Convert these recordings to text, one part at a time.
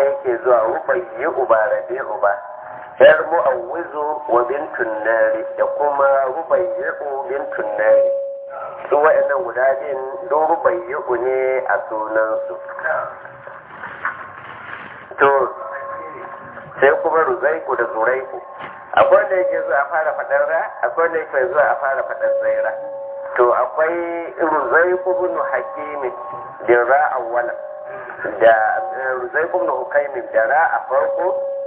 haka yake zuwa rubayyi uba rabi uba yar mu'awwizu wa bintun nari da kuma rubayyi bintun nari su wa'annan guda biyun don rubayyi ne a sunansu to sai kuma ruzaiku da zuraiku akwai wanda yake zuwa a fara faɗar ra akwai wanda yake zuwa a fara faɗar zaira to akwai ruzaiku bin hakimi da ra awwala da ruzaiku bin hukaimin da ra a farko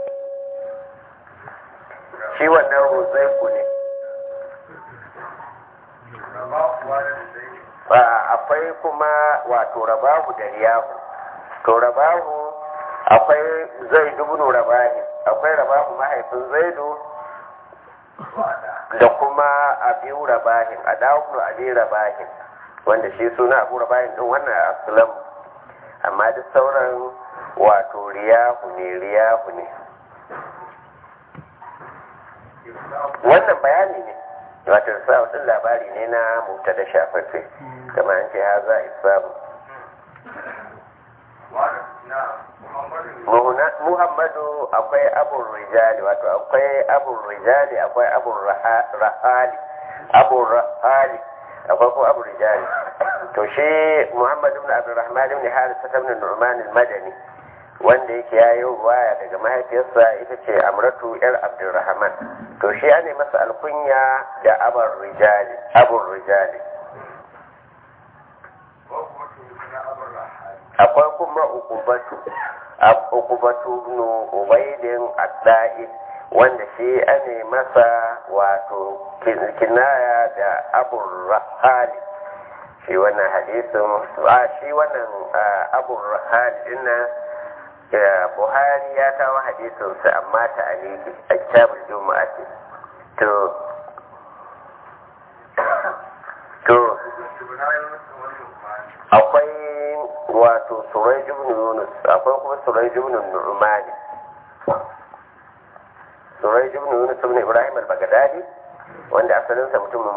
shi wannan ruzaiku ne akwai kuma wato rabahu da riyahu to rabahu akwai zai dubunu rabahi akwai rabahu mahaifin zaidu da kuma abu rabahin a dawuku abi rabahin wanda shi suna abu rabahin din wannan aslam amma duk sauran wato riyahu ne riyahu ne wannan bayani ne wato sa din labari ne na mutta da shafaffe kamar an ce ha za a isamu muhammadu akwai abun rijali wato akwai abun rijali akwai abun rahali abun rahali akwai ko abun rijali to shi muhammadu ibn abdurrahman ibn harisa ibn nu'man al-madani wanda yake yayi ruwaya daga mahaifiyarsa ita ce amratu yar abdurrahman to shi ne masa alkunya da abun rijali abun rijali akwai kuma ukubatu ukubatu ibn ubaidin addai wanda shi ane masa wato kinaya da abun rahali shi wannan hadisin a shi wannan abun rahali dinnan buhari ya kawo hadisinsa amma ta aliki a kitabul juma'a to to akwai wato surai ibn yunus akwai kuma surai ibn nu'mani surai ibn yunus ibn ibrahim al-baghdadi wanda asalinsa mutumin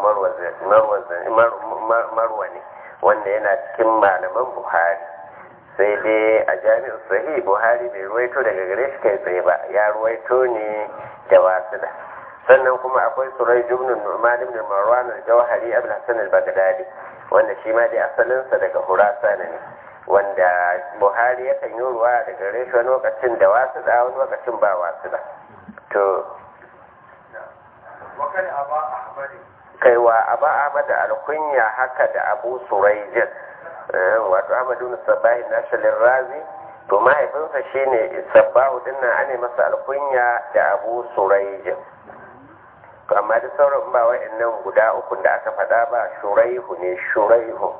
marwa ne wanda yana cikin malaman buhari sai dai a jami'ar sahih buhari bai ruwaito daga gare shi kai tsaye ba ya ruwaito ne da wasila sannan kuma akwai surai ibn nu'man ibn marwan al-jawhari abul hasan al-baghdadi wanda shi ma dai asalinsa daga hurasana ne wanda buhari yakan yi ruwa daga reshe wani lokacin da wasu da wani lokacin ba wasu da to kaiwa aba ahmad alkunya haka da abu suraijin wato ahmadu sabahi nashalin razi to mahaifinsa shine sabahu dinnan ane masa alkunya da abu suraijin amma da sauran ba wa'annan guda uku da aka faɗa ba shuraihu ne shuraihu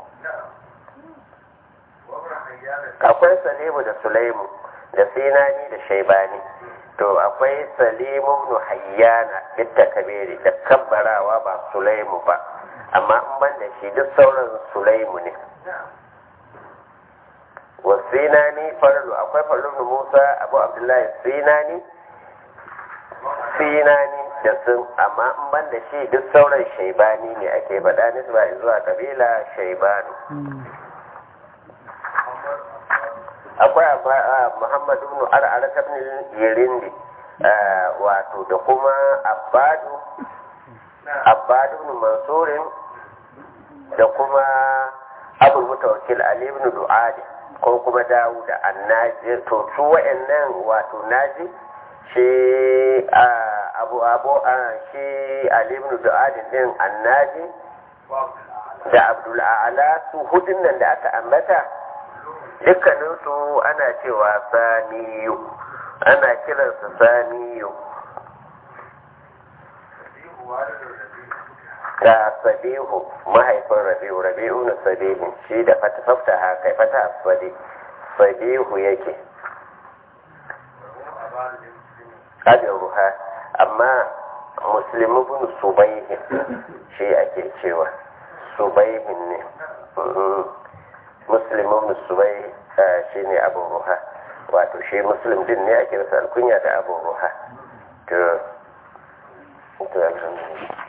akwai salimu da sulaimu da sinani da shaibani to akwai salimu ibn hayyana bitta kabiri da kabbarawa ba sulaimu ba amma in ban da shi duk sauran sulaimu ne wa sinani farlu akwai farlu musa abu abdullahi sinani sinani da sun amma in ban da shi duk sauran shaibani ne ake faɗa nisba zuwa kabila shaibanu akwai muhammadu ibn ar'ara ibn yirindi wato da kuma abbadu abbadu ibn mansurin da kuma abul mutawakkil ali ibn du'adi ko kuma dawuda annaji to su wa'annan wato naji shi abu abu shi ali ibn du'adi din annaji da abdul a'la su hudun nan da aka ambata dukkaninsu ana cewa saniyu ana kiransa saniyu ga sabihu mahaifin rabi'u rabi'u na sabihu shi da fata fafta haka fata asfadi sabihu yake abin ruha amma musulmi bin subaihin shi ake cewa subaihin ne muslim ibn subai shi ne abu ruha wato shi muslim din ne ake rasa alkunya da abu ruha to alhamdulillah